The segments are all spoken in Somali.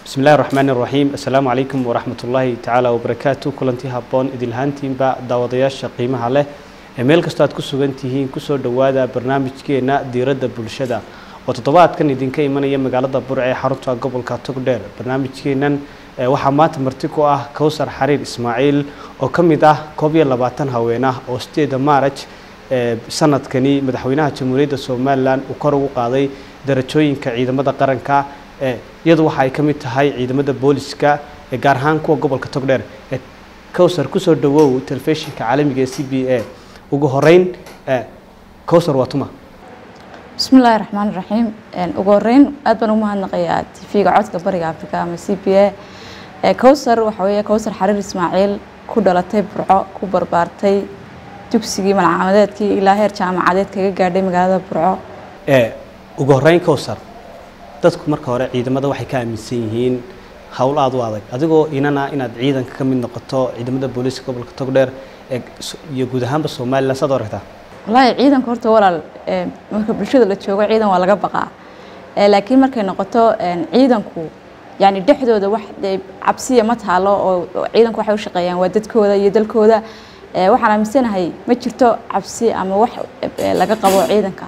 bismi illahi raxmaan iraxiim assalaamu calaykum waraxmat ullaahi tacaala wabarakaatu kulantii habboon idinlahaantiinba daawadayaasha qiimaha leh ee meel kastoo aad ku sugan tihiin kusoo dhowaada barnaamijkeena diiradda bulshada oo toddobaadkan idinka imanaya magaalada burce ee xarunta gobolka togdheer barnaamijkeenan waxaa maanta marti ku ah kowsar xariir ismaaciil oo ka mid ah koob iyo labaatan haween ah oo sideeda maaraj sanadkani madaxweynaha jamhuuriyadda somalilan uu kor ugu qaaday darajooyinka ciidamada qaranka iyadu waxa ay ka mid tahay ciidamada booliska gaar ahaan kuwa gobolka togdheer kowsar kusoo dhawow telefishinka caalamiga ee c b a ugu horeyn kowsar waa tuma bismi illaahi raxmaan raxiim ugu horeyn aad baan ugu mahadnaqayaa tv-ga codka bariga africa ama c b a kowsar waxa weeye kowsar xariir ismaaciil ku dhalatay burco ku barbaartay dugsigii malcamadeedkii ilaa heer jaamacadeed kaga gaadhay magaalada burco ugu horeyn kowsar dadku marka hore ciidamada waxay ka aaminsan yihiin howl aada u adag adigoo inana inaad ciidanka ka mid noqoto ciidamada booliiska gobolka togdheer iyo guud ahaanba somalilan saad aragtaa wallaahi ciidanka horta walaal marka bulshada la joogo ciidan waa laga baqaa laakiin markay noqoto ciidanku yani dhexdooda wax cabsiya ma taalo oo ciidanku waxay u shaqeeyaan waa dadkooda iyo dalkooda waxaan aaminsanahay ma jirto cabsi ama wax laga qabo ciidanka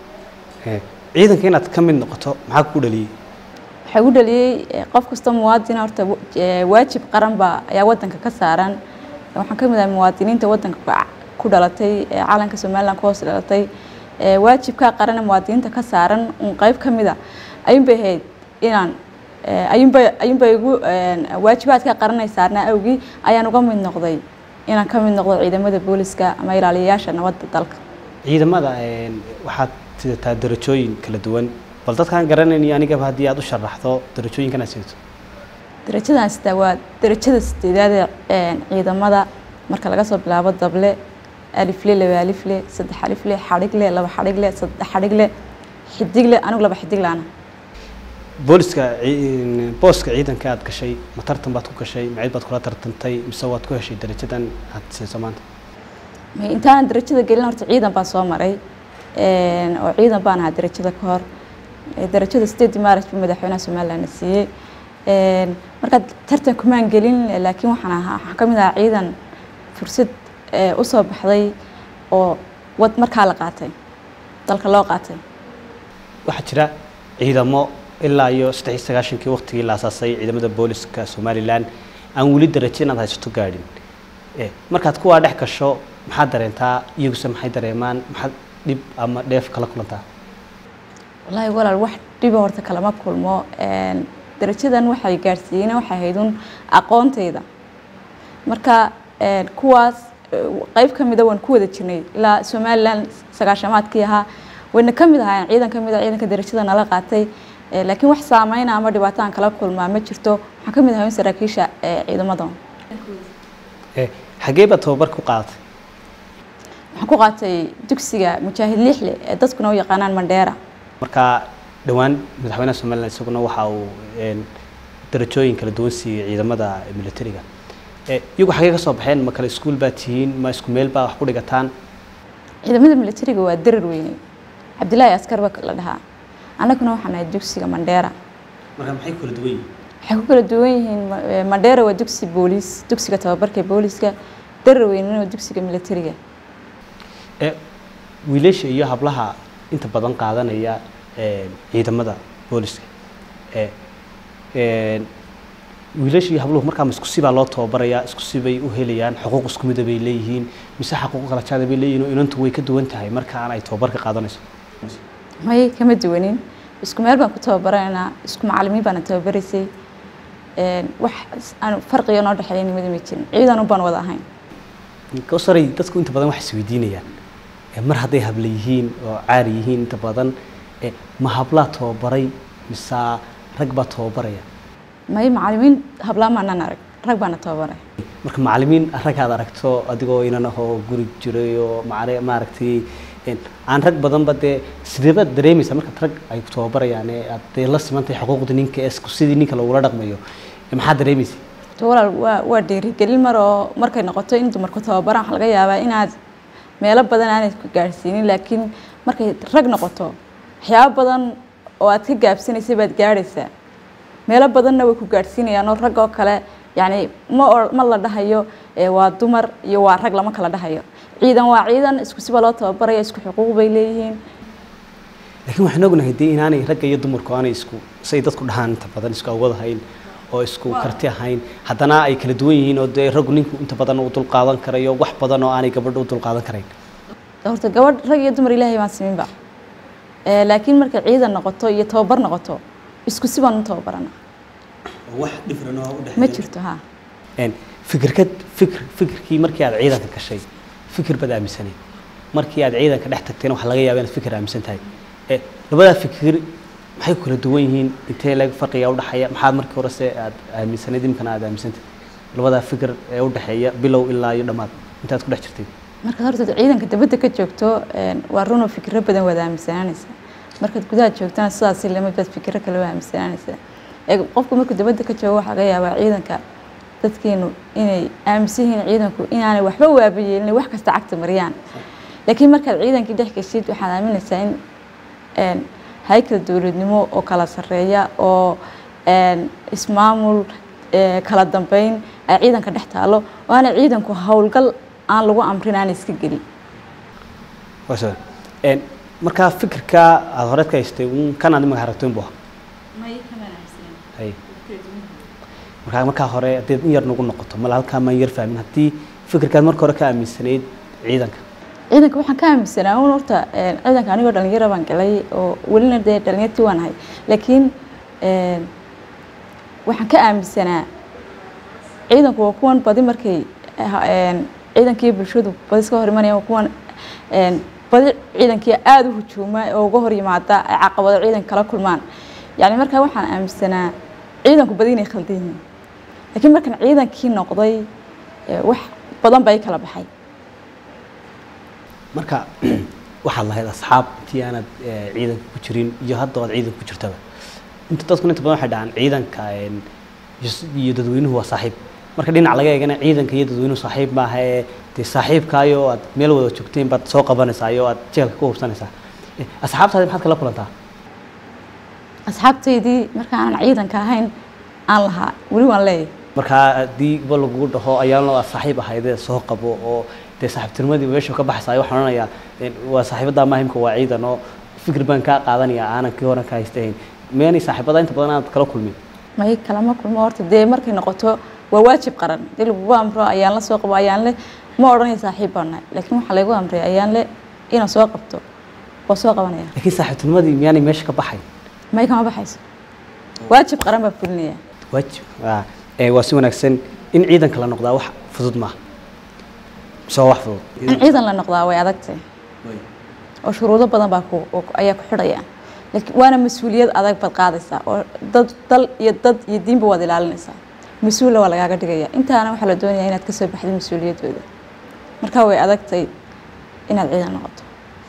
ciidanka inaad ka mid noqoto maxaa ku dhaliyey waxay u dhaliyey qof kasta muwaadina horta waajib qaran baa ayaa wadanka ka saaran waxaan ka mid ahay muwaadiniinta wadanka ku dhalatay calanka somalilan ku hoos dhalatay waajibkaa qaran muwaadiniinta ka saaran un qeyb ka mida ayuunbay ahayd inaan ayuunba ayuunbay igu waajibaadka qaranay saarnaa awgii ayaan uga mid noqday inaan ka mid noqdo ciidamada booliska ama ilaaliyayaasha nabadda dalka ciidamada waxaad sidataa darajooyin kala duwan bal dadkaan garanayniyo anigaba haddii aad u sharaxdo darajooyinkan aad sidato darajadan sitaa waa darajada sideedaad ee ciidamada marka laga soo bilaabo dable alifle laba alifle saddex alifle xadhigle laba xadhigle saddex xadhigle xidigle anigu laba xidiglaana booliska booska ciidanka aad gashay ma tartan baad ku gashay macid baad kula tartantay mise waad ku heshay darajadan aad siiso maanta intaanan darajada gelin horta ciidan baan soo maray oo ciidan baan ahaa darajada ka hor darajada sideedii maaraj buu madaxweynaha somalilandna siiyey markaa tartan kumaan gelin laakiin waxaan ahaa waxaan ka mid ahaa ciidan fursad usoo baxday oo wad markaa la qaatay dalka loo qaatay waxaa jira ciidamo ilaa iyo saddex iyo sagaashankii waqtigii la asaasay ciidamada booliska somalilan aan weli darajo inaad haysato gaadhin markaad kuwaa dhex gasho maxaad dareentaa iyaguse maxay dareemaan maxaad dhib ama dheef kala kulantaa wallaahi walaal wax dhiba horta kalama kulmo darajadan waxay gaadhsiiyeen waxay ahayd un aqoontayda marka kuwaas qeyb ka mida waan ku wada jirnay ilaa somalilan sagaashamaadkii ahaa wayna ka mid ahaayeen ciidan ka mid a ciidanka darajada nala qaatay laakiin wax saameyna ama dhibaato aan kala kulmaa ma jirto waxaan ka mid ahay saraakiisha ciidamada xagee baad tababar ku qaadatay waxaan ku qaatay dugsiga mujaahid lixle ee dadkuna u yaqaanaan mandheera markaa dhowaan madaxweynaha somalilan isaguna waxa uu darajooyin kala duwan siiyey ciidamada militariga iyagu xagee ka soo baxeen ma kale iskuul baa tihiin ma isku meel baa wax ku dhigataan ciidamada militariga waa darar weyne cabdilaahi askar ba la dhahaa annaguna waxaan ahay dugsiga mandheera marka maxay kala duwan yihiin waxay ku kala duwan yihiin mandheera waa dugsi booliis dugsiga tababarka booliiska darar weynena waa dugsiga militariga wiilasha iyo hablaha inta badan qaadanaya ciidamada booliska wiilasha iyo habluhu markaa isku sibaa loo tababarayaa isku sibay u helayaan xuquuq isku mida bay leeyihiin mise xaquuq kala jaada bay leeyihin oo inantu way ka duwan tahay markaan ay tababarka qaadanayso may kama duwanin isku meel baan ku tababaraynaa isku macalimiin baana tababaraysay wax aan farqiga noo dhexeeya nimada ma jirin ciidan un baan wada ahayn kawsaray dadku inta badan waxay isweydiinayaan mar hadday habla yihiin oo caari yihiin inta badan ma hablaa tababaray mise rag baa tababaraya may macalimiin hablaa maanan arag rag baana tababaray marka macalimiin rag aad aragto adigoo inan ahoo guri jiray oo maaragtay aan rag badanba dee sideebaad dareemaysaa markaad rag ay ku tababarayaan ee aad dee la simantahay xuquuqda ninka ee sidii ninka lagula dhaqmayo maxaad dareemaysa walaal waa waa dhiirigelin mar oo markay noqoto in dumarku tababaraan waxa laga yaabaa inaad meelo badan aanay ku gaadhsiinin laakiin markay rag noqoto waxyaabo badan oo aad ka gaabsanaysay baad gaadhaysaa meelo badanna way ku gaadhsiinayaan oo rag oo kale yacni ma o- ma la dhahayo ee waa dumar iyo waa rag lama kala dhahayo ciidan waa ciidan isku siba loo tababaraya isku xuquuq bay leeyihiin laakiin waxaan ognahay dee inaanay ragga iyo dumarku aanay isku say dadku dhahaan inta badan isku awood ahayn oo isku karti ahayn haddana ay kala duwan yihiin oo dee raggu ninku inta badan uu dulqaadan karayo wax badan oo aanay gabadha u dulqaadan karayn horta gabadh rag iyo dumar ilaahay baan siminba Ee, laakiin markay ciidan noqoto iyo tababar noqoto isku si baan u tababarana wax dhifran oo u ma jirto ha een fikirkad fikir fikirkii markii aad ciidanka gashay fikir baad aaminsanay markii aad ciidanka dhex tagtayna waxaa laga yaabaa inaad fikir aaminsan tahay ee labadaa fikir maxay ku kala duwan yihiin intee lag farqiga u dhexeeya maxaad markii hore se aad aaminsanayd imkana aad aaminsantahay labadaa fikir ee u dhexeeya bilow ilaa iyo dhammaad intaad ku dhex jirtay markaad horta ciidanka dabadda ka joogto een, waa runoo fikiro badan waad aaminsanaanaysaa markaad gudaha joogtana sidaasi lama baad fikiro kale waa aaminsanaanaysaa ee qofku markuu dabadda ka joogo waxaa laga yaabaa ciidanka dadkeenu inay aaminsan yihiin ciidanku inaanay waxba waabayeelin wax kasta cagta mariyaan laakiin markaad ciidankii dhex geshid waxaad aaminaysaa in een, haykal dowladnimo oo kala sarreeya oo een, ismaamul ee, kala dambeyn ay ciidanka dhex taalo oo aanay ciidanku howlgal aan lagu amrin aan iska gelin waa soo een markaa fikirka aad horeed ka haystay uun kanaad imika haragtoyn buu ahaa hay markaa markaa hore haddaad in yar nagu noqoto mala halkaa maan yar fahmin haddii fikirkaad marka hore ka aaminsanayd ciidanka ciidanka waxaan ka aaminsanaa un horta een, ciidanka anigoo dhalinyaro baan galay oo welina dee dhalinyartii waan ahay laakiin een, waxaan ka aaminsanaa ciidanku waa kuwan badi markay ha- een, ciidankii bulshadu badi iska hor imanayaan waa kuwan een, badi ciidankii aada u hujuuma oo uga hor yimaada ay caqabado ciidanka kala kulmaan yacni markaa waxaan aaminsanaa ciidanku badi inay khaldan yihiin laakiin markaan ciidankii noqday ee, wax badan baa i kala baxay marka waxaad lahayd asxaab intii aanad eh, ciidanka ku jirin iyo hadda oad ciidanka ku jirtaba inta dadkuna inta badan waxay dhahaan ciidanka een, iyo s- iyo dadweynuhu waa saaxiib marka dhinac laga eegana ciidanka iyo dadweynuhu saaxiib maaha ee dee saaxiibkaayo aad meel wada joogteen baad soo qabanaysaa iyo aad jeelka ku hubsanaysaa Eh, asxaabtaadi maxaad kala kulantaa asxaabtaydii marka aanan ciidanka ahayn aan lahaa weli waan leeyahay markaa haddii ba lagugu dhaho ayaan aad saaxiib ahaydee soo qabo oo dee saaxiibtinimadii meesha ka baxsaayo waxaan odhanayaa een, waa saaxiibadaa maahimka waa ciidan oo fikir baan kaa qaadanaya aanan kii horan ka haystahayn meenay saaxiibada inta badan aad kala kulmin may kalama kulmo horta dee markay noqoto waa waajib qaran dee lagugu amro ayaan la soo qabo ayaan le ma odhanaya saaxiib baan nahay laakiin waxaa laygu amray ayaan le inaan soo qabto waa soo qabanaya laakiin saaxiibtinimadii miyaanay meesha ka baxay may kama baxayso waajib qaran baa fulinaya waajib waa ee, waa si wanaagsan in ciidanka la noqdaa wax fudud maaha mise waa wax fudud in ciidan la noqdaa way adagtahay oo shuruudo badan baa ku oo- ayaa ku xidhaya laakiin waana mas-uuliyad adag baad qaadaysaa oo dad dal iyo dad iyo diinba waad ilaalinaysaa mas-uula waa lagaaga dhigaya intaana waxaa la doonayaa inaad kasoo baxdid mas-uuliyaddooda marka way adagtay inaad ciidan noqoto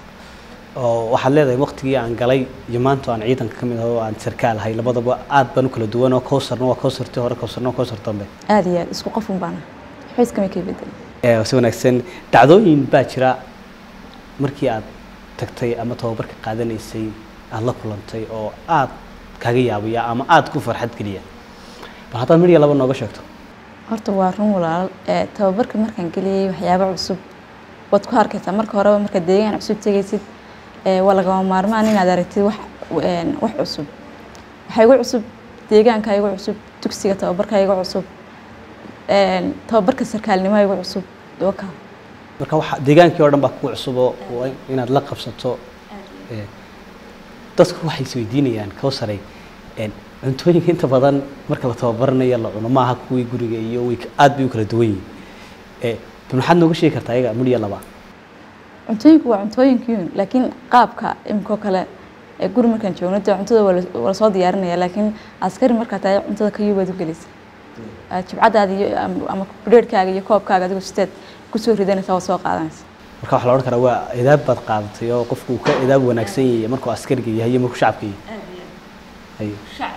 oo waxaad leedahay waqtigii aan galay iyo maanta aan ciidanka ka mid aho oo aan sarkaal ahay labadaba aad baan u kala duwan oo kowsarna waa kowsartii hore kowsarna waa kowsar dambe aada iyo aad isku qof un baana waxba iskama kay bedelin ee si wanaagsan dhacdooyin baa jira markii aad tagtay ama tababarka qaadanaysay aad la kulantay oo aad kaga yaabaya ama aad ku farxad geliya bal haddaad midhiya laba nooga sheegto horta waa run walaal ee tababarka markaan geliyey waxyaabo cusub waad ku arkaysaa marka horeba markaad deegaan cusub tegaysid ee waa lagama maarmaan inaad aragtid wax een, wax cusub waxaa igu cusub deegaanka igu cusub dugsiga tababarka igu cusub een, tababarka sarkaalnimo igu cusub doka marka waxa deegaankii oo dhan baa kugu cusub oo waa inaad la qabsato ee, dadku waxay isweydiinayaan kowsaray een, cuntooyinka inta badan marka la tababaranayo la cuno maaha kuwii guriga iyo way ka- aad bay u kala duwan yihiin ee, bal maxaad nooga sheegi kartaa iyaga midhiya laba cuntooyinku waa cuntooyinkiin laakiin qaabka imikoo kale ee guri markaan joogno dee cuntada waa la- waa lasoo diyaarinaya laakiin askari markaa tahay cuntada kayuu baad u gelaysa Aa, jibcadaada iyo am- ama bedheerhkaaga iyo koobkaaga adigu sideed kusoo ridanaysa waa soo qaadanaysa marka waxaa la odhan karaa waa edaab baad qaadatay oo qofku uu ka edaab wanaagsan yahay markuu askariga yahay iyo markuu shacabka yahay Haye.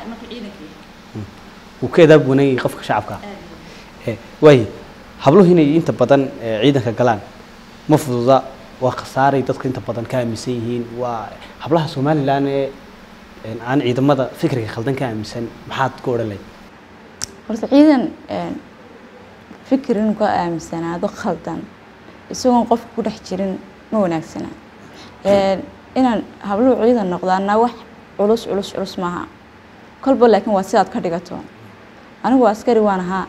wuu ka edaab wanan yahay qofka shacabka Eh, waaye habluhu inay inta badan eh, ciidanka galaan ma fududa waa khasaaray dadka inta badan ka aaminsan yihiin waa hablaha somalilan ee aan ciidamada fikriga khaldan ka aaminsan maxaad ku odhan lahayd horta ciidan fikir inuu ka aaminsanaado khaldan isagoon qofka ku dhex jirin ma wanaagsana inaan habluhu ciidan noqdaana wax culus culus culus maaha kolba laakiin waa sidaad ka dhigato anigu askari waan ahaa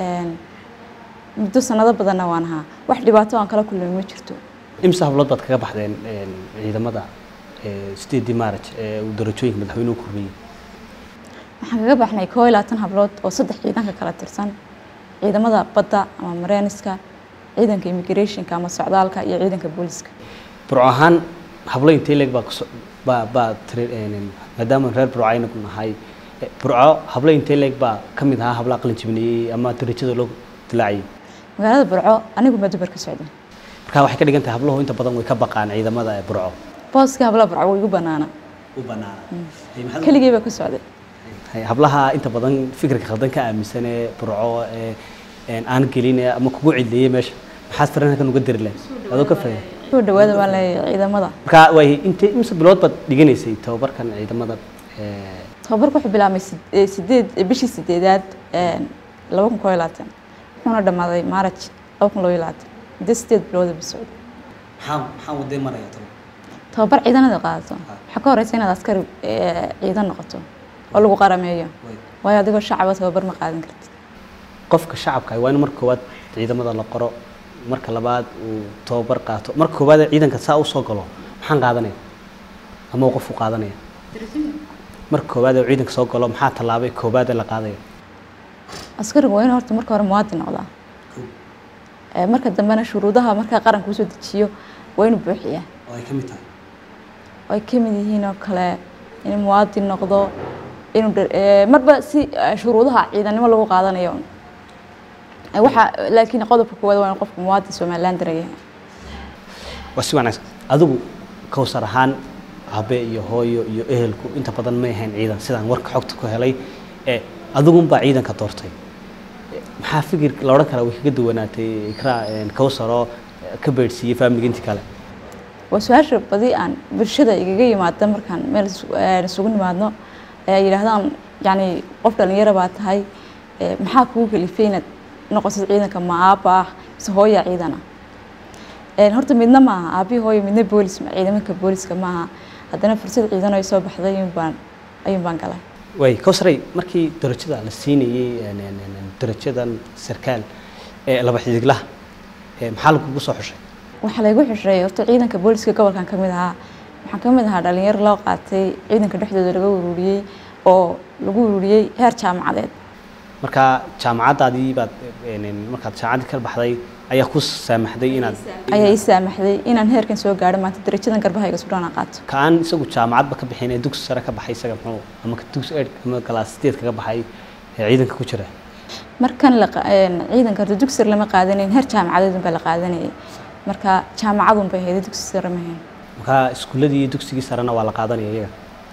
muddo sanado badanna waan ahaa wax dhibaato aan kala kulmay ma jirto imse hablood baad kaga baxdeen ciidamada sideedii maaraj ee uu darajooyinka madaxweynuhu kordhiyey waxaan kaga baxnay koo iyo labaatan hablood oo saddex ciidanka kala tirsan ciidamada badda ama mareeniska ciidanka immigrationka ama socdaalka iyo ciidanka booliska burco ahaan hablo intee leeg baa kuso baa baa tiri maadaama reer burco aynu nahay burco hablo intee leeg baa ka mid ahaa hablaha qalin jibinayey ama darajada loo dilaaciyey magaalada burco anigu ma dubar ka socda marka waxay ka dhigan tahay habluhu inta badan way ka baqaan ciidamada ee burco booskii hablaha burco way igu banaana u banaana keligii baa ka socday hablaha inta badan fikirka khaldan ka aaminsan ee burco ee aan gelin ama kugu cileeyey meesha maxaad farankan uga diri lahayd adoo ka fahmay soo dhawaada baan leeyahay ciidamada marka way intee imse bilood baad dhiganaysay tababarkan ciidamada tababarku wuxuu bilaabmay sideed bishii sideedaad laba kun koo iyo labaatan wuxuuna dhammaaday maaraj laba kun loo iyo labaatan muddo sideed bilooda ba socday maxaa maxaa wadee maraya talo tababar ciidanada qaadato waxaa ka horeysa inaad askari ciidan noqoto oo lagu qarameeyo waayo adigoo shacaba tababar ma qaadan kartid qofka shacabka waa in marka koowaad ciidamada la qoro marka labaad uu tababar qaato marka koowaad ciidanka saa u soo galo maxaan qaadanaya ama uu qofku qaadanaya marka koowaad uu ciidanka soo galo maxaa tallaabay koowaad la qaadaya askarigu waa in horta marka hore muwaadin noqdaa marka dambena shuruudaha markaa qaranka usoo dejiyo waa inuu buuxiyaa oo ay ka mid tahay ay ka mid yihiin oo kale inuu muwaadin noqdo inuu marba si shuruudaha ciidannimo lagu qaadanayo waxa laakiin qodobka koowaad waa in qofku muwaadin somaliland dareeyahay waa si wanaagsan adigu kowsar ahaan abe iyo hooyo iyo ehelku inta badan may ahayn ciidan sidaan warka xogta ku helay ee adigunbaa ciidanka doortay maxaa fikir la odhan karaa way kaga duwanaatay ikraa kowsaroo ka beedhsiiyey faamiliga intii kale waa su-aasha badi aan bulshada igaga yimaada markaan meel isugu nimaadno ay yidhaahdaan yani qof dhalinyaro baa tahay maxaa kugu kalifay inaad noqotid ciidanka ma aaba ah mise hooya ciidan ah horta midna maaha aabihii hooyo midna boolis ciidamanka booliska maaha haddana fursad ciidan ay soo baxday ayuun baan ayuun baan galay way kowsaray markii darajada la siinayey darajadan sarkaal ee laba xidiglaha maxaa lagugu soo xushay waxaa laygu xushay horta ciidanka booliska gobolkan ka mid ahaa waxaan ka mid ahaa dhalinyaro loo qaatay ciidanka dhexdooda laga ururiyey oo lagu ururiyey heer jaamacadeed marka jaamacaddaadii baad markaad jaamacaddii ka baxday ayaa ku saamaxday inaad ayaa ii saamaxday inaan heerkan soo gaadho maanta darajadan garbahayga sudhaan aan qaato ka aan isagu jaamacadba ka bixin ee dugsi sare ka baxay isaga muxuu ama dugsi eid ama galaas sideed kaga baxay ee ciidanka ku jira markan la ciidanka horta dugsi sare lama qaadanayn heer jaamacadeed unbaa la qaadanayay marka jaamacadun bay ahayd dugsi sare ma ahayn marka iskuuladii iyo dugsigii sarena waa la qaadanaya iyaga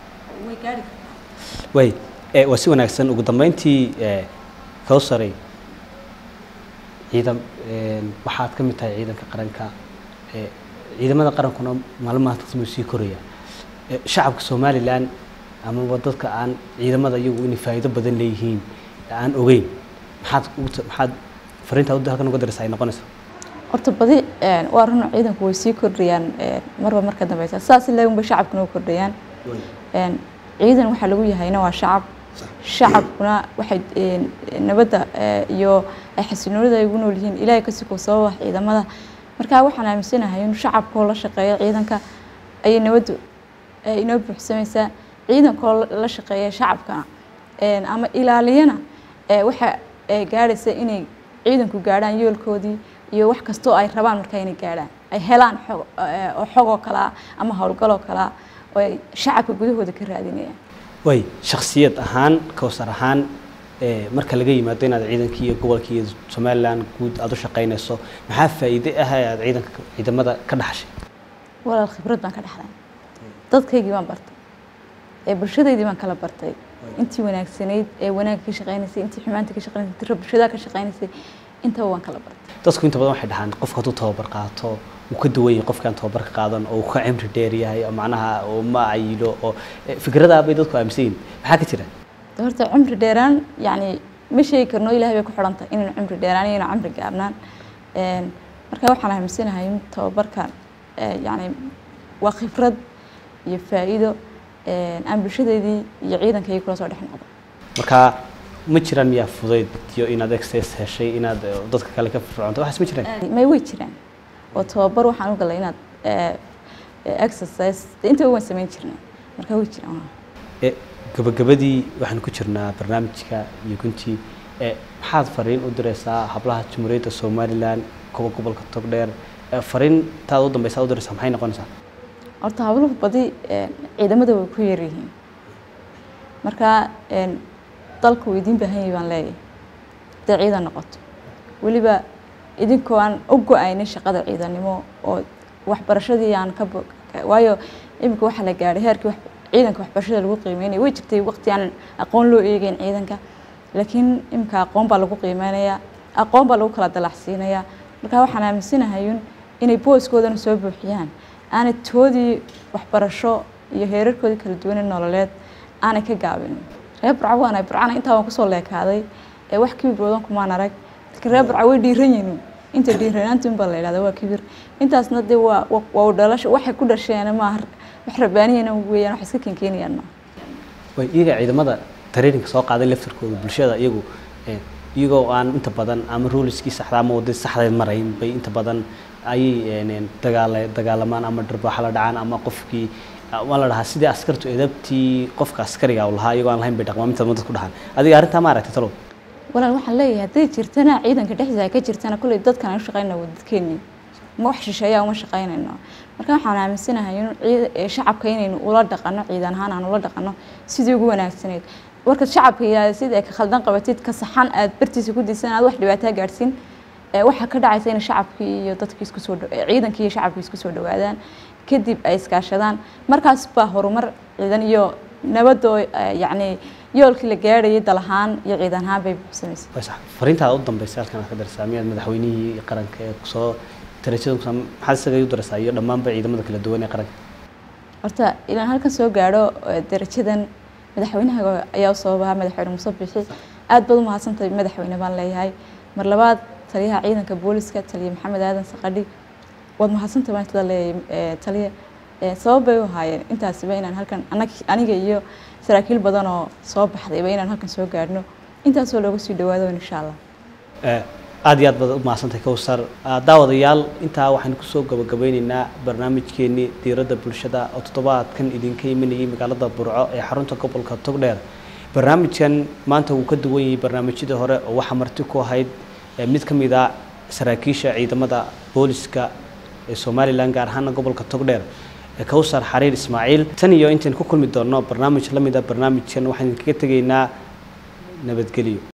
way waa si wanaagsan ugu dambeyntii kowsaray ciidan waxaad ka mid tahay ciidanka qaranka ciidamada qarankuna maalin maanta sii koraya shacabka somalilan amaba dadka aan ciidamada iyagu inay faa'iido badan leeyihiin aan ogeyn maxaad maxaad fariinta halkan uga daraysa ay noqonaysaa horta badi waa run ciidanku way sii kordhayaan marba marka dambeysa saas ilaagunba shacabkuna u kordhayaan ciidan waxaa lagu yahayna waa shacab shacabkuna waxay nabadda iyo ay xasiloonida ay ugu nool yihiin ilaahay kasi kuu sababa ciidamada marka waxaan aaminsanahay in shacabkoo la shaqeeyo ciidanka ayay nabaddu inoo buuxsamaysaa ciidankoo la shaqeeya shacabkana ama ilaaliyana waxa gaadhaysa inay ciidanku gaadhaan yoolkoodii iyo wax kastoo ay rabaan markaa inay gaadhaan ay helaan xog oo xogoo kalea ama howlgaloo kalea oo ay shacabka gudahooda ka raadinayaan way shaksiyad ahaan kowsar ahaan marka laga yimaado inaad ciidankii iyo gobolkii iyo somalilan guud aada u shaqaynayso maxaa faa'iide ah ee aad ciidanka ciidamada ka dhaxashay walaal khibrad baan ka dhaxlay dadkaygii baan bartay ee bulshadaydii baan kala bartay intii wanaagsanayd ee wanaagga ka shaqaynaysay intii xumaanta ka shaqaynaysay tira bulshada ka shaqaynaysay intaba waan kala bartay dadku inta badan waxay dhahaan qofka hadduu tababar qaato uu ka duwan yahay qofkaan tababarka qaadan oo uu ka cimri dheer yahay oo macnaha oo ma ayilo oo fikradaha bay dadku aaminsan yihin maxaa ka jira horta cumri dheeraan yacni ma sheegi karno ilahay bay ku xidhan tahay inaynu cumri dheeraan iyo inaynu cumri gaabnaan marka waxaan aaminsanahay in tababarkan yacni waa khibrad iyo faa'iido aan bulshadeedii iyo ciidankayga kula soo dhex noqdo marka ma jiraan miyaa fudayd iyo inaad exercise heshay inaad dadka kale ka fircoonto waxaas ma jiraan may way jiraan oo tababar waxaan u galay inaad exercise intaba waan samayn jirnay marka way jiraan gabagabadii waxaan ku jirnaa barnaamijka iyo guntii maxaad fariin u direysaa hablaha jamhuuriyadda somalilan kuwa gobolka togdheer fariintaad u dambeysa u direysaa maxay noqonaysaa horta habluhu badi ciidamada way ku yar yihiin marka dalku idiin baahan yahay baan leeyahay hadday ciidan noqoto weliba idinkoo aan u go-aynin shaqada ciidannimo oo waxbarashadii aan ka waayo iminka waxaa la gaadhay heerkii ciidanka waxbarashada lagu qiimeynaya way jirtay waqti aan aqoon loo eegeyn ciidanka laakiin iminka aqoon baa lagu qiimeynayaa aqoon baa lagu kala dalacsiinayaa marka waxaan aaminsanahay inay booskoodana soo buuxiyaan aanay toodii waxbarasho iyo heerarkoodii kala duwane nololeed aanay ka gaabinin reer burca waana burcana intaa waan kusoo leekaaday ee wax kibir badan kumaan arag laakiin reer burca way dhiiran yihiin inta dhiiranaanta unbaa la yidhahda waa kibir intaasna dee waa waa u dhalasho waxay ku dhasheen maaha wax rabaaniyana weeyaan wax iska keenkeenayaan maaha way iyaga ciidamada traininka soo qaaday laftarkooda bulshada iyagu iyagoo aan inta badan ama ruliskii saxda ama wadadii saxdeed marayn bay inta badan ayay dagaala dagaalamaan ama dharbaaxa la dhacaan ama qofkii waa la dhahaa sidii askartu edabtii qofka askariga u lahaa iyagoo aan lahayn bay dhaqmaan inta dad ku dhahaan adiga arrintaa ma aragtay talow walaal waxaan leeyahay hadday jirtana ciidanka dhexdiisa ay ka jirtana kolley dadkan aan u shaqaynaa waa dadkeennii ma wax shisheeyaa uma shaqaynayno marka waxaan aaminsanahay in shacabka inaynu ula dhaqano ciidan ahaan aan ula dhaqano sidii ugu wanaagsaneyd warka shacabka yaa sida ay ka khaldan qabatid ka saxan aad bartiisa ku diisan aad wax dhibaataa gaadhsiin waxaa ka dhacaysa in shacabkii iyo dadkii isku soo ciidankii iyo shacabkii isku soo dhawaadaan kadib ay iskaashadaan markaas baa horumar ciidan iyo nabadoo yacni yoolkii la gaadhayay dal ahaan iyo ciidan ahaan bay samaysay fariintaada u dambaysa halkan aad ka darsaa miyaad madaxweynihii qaranka ee kusoo darajada maxaad isaga u daraysaa iyo dhammaanba ciidamada kala duwan ee qaranka horta ilaan halkan soo gaadho darajadan madaxweynaha ayaa usoo bahaa madaxweyne muuse bixi aad baad u mahadsantahay madaxweyne baan leeyahay mar labaad taliyaha ciidanka booliska taliya maxamed aadan saqadhi waad mahadsantahay baan isla leeyahay taliya sabab bay u ahaayeen intaasiba inaan halkan aniga iyo saraakiil badan oo soo baxdayba inaan halkan soo gaadhno intaasoo looga sii dhawaado insha allah aad iyo aad baad u mahadsantahay kowsar daawadayaal intaa waxaynu kusoo gabagabeyneynaa barnaamijkeenii diiradda bulshada oo toddobaadkan idinka imanayay magaalada burco ee xarunta gobolka togdheer barnaamijkan maanta wuu ka duwan yahay barnaamijyadii hore oo waxaa marti ku ahayd mid ka mid a saraakiisha ciidamada booliska ee somalilan gaar ahaana gobolka togdheer kowsar xariir ismaaciil tan iyo intaynu ku kulmi doonno barnaamij la mid a barnaamijkan waxaan idinkaga tegaynaa nabadgelyo